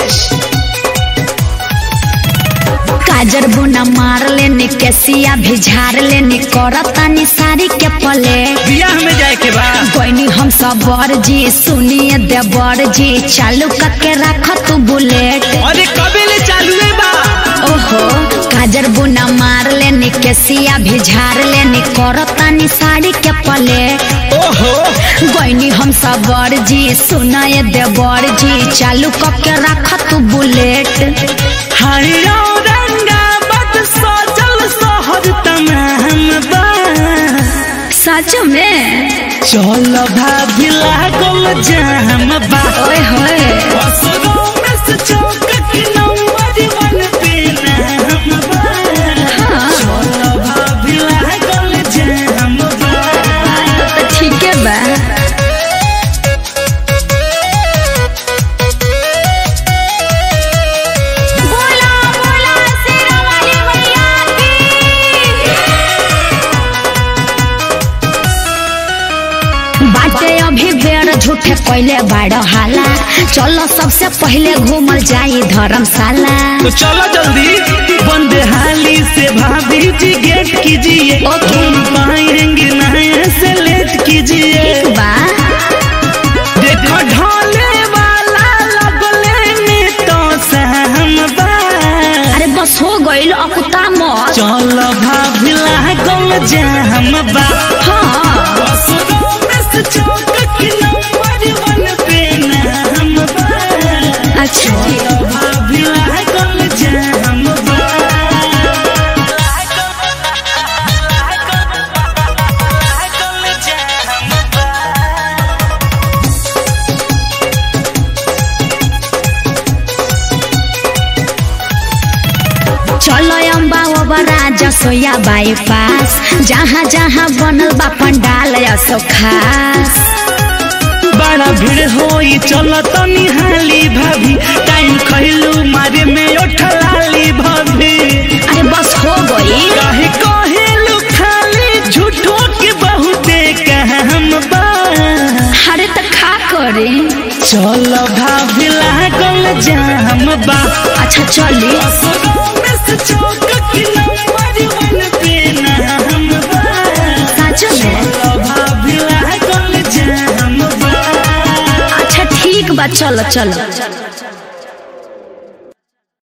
काजर बुना मार लेनी केसिया भी झाड़ लेनी करतानी साड़ी के पले बियाह में जाए के बा कोइनी हम सब बर जी सुनिए देवर जी चालू करके रख तू बुलेट अरे कबे ले चालू है बा ओहो काजर बुना मार लेनी केसिया भी झाड़ लेनी करतानी साड़ी के पले ओहो गोइनी हम सब बर जी सुनाए देवर जी चालू करके रख तू बुलेट हाय औरंगाबाद सजल शहर तमाम बा सच में चल भाभी लागल जाम बा ओए होए असरो में से चौक की नंबर वन पे नाम बा हाँ, चल भाभी लागल जाम बा तो ठीक है बा बोला बोला शेरा वाली मैया की बाटे अभी बेर झूठे पहले बाड़ हाला चलो सबसे पहले घूमल जाई धर्मशाला तो चलो जल्दी बंद हाली से भाभी जी गेट कीजिए ओके। घूम पाएंगे नए से लेट कीजिए ठीक बा देखो ढोले वाला लगले में तो सहम बा अरे बस हो गइल अकुता मत चल भाभी लागल जाम बा हाँ असरो में से चौक की नंबर वन पे नाम बा अच्छा चल भाभी लागल जाम बा चलो अम्बा ओबरा जसोया बाईपास जहाँ जहाँ बनल बा पंडाल असो खास बड़ा भीड़ होई चल तनी हाली भाभी टाइम खइलू मारे में उठलाली भाभी अरे बस हो गई काहे कहेलू खाली झूठो के बहुते कहम बा अरे तो खा करे चल भाभी लागल जाम बा अच्छा चली असरो में से चौक की नंबर वन पे नाम बा सच में चल भाभी लागल जाम बा अच्छा ठीक बा चलो चलो